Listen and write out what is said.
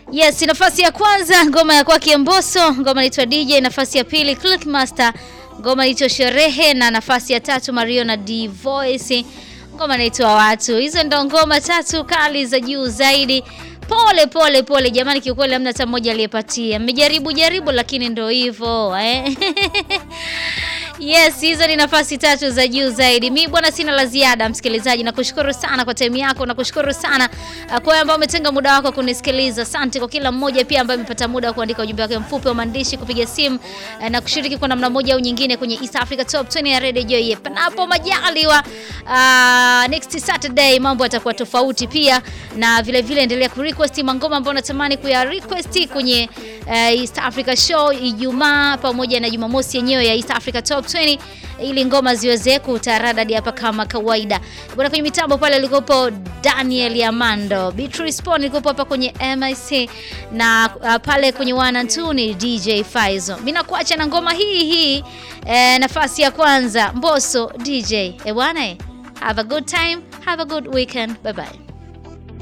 Yes, nafasi ya kwanza ngoma ya kwake Mbosso, ngoma inaitwa DJ. Nafasi ya pili Clickmaster, ngoma inaitwa Sherehe, na nafasi ya tatu Mario na D Voice, ngoma inaitwa Watu. Hizo ndo ngoma tatu kali za juu zaidi. Pole pole pole jamani, kiukweli hamna hata mmoja aliyepatia. Mmejaribu jaribu, lakini ndo hivyo eh. Yes, hizo ni nafasi tatu za juu zaidi. Mi bwana, sina la ziada msikilizaji, nakushukuru sana kwa time yako, nakushukuru sana uh, kwa wewe ambao umetenga muda wako kunisikiliza. Asante kwa kila mmoja pia ambaye amepata muda wa kuandika ujumbe wake mfupi wa maandishi, kupiga simu uh, na kushiriki kwa namna moja au nyingine kwenye East Africa Top 20 ya Radio Joy. Panapo majaliwa, uh, next Saturday mambo yatakuwa tofauti pia, na vile vile endelea ku request mangoma ambayo unatamani kuya request kwenye uh, East Africa Show Ijumaa pamoja na Jumamosi yenyewe ya East Africa Top 20 ili ngoma ziweze kutaradadi hapa kama kawaida. Bwana kwenye mitambo pale alikopo Daniel Yamando, Beatrice Pon alikopo hapa kwenye MIC na uh, pale kwenye one and two ni DJ Faizo. Mimi nakuacha na ngoma hii hii eh, nafasi ya kwanza Mbosso DJ. Eh bwana, have a good time, have a good weekend. Bye bye.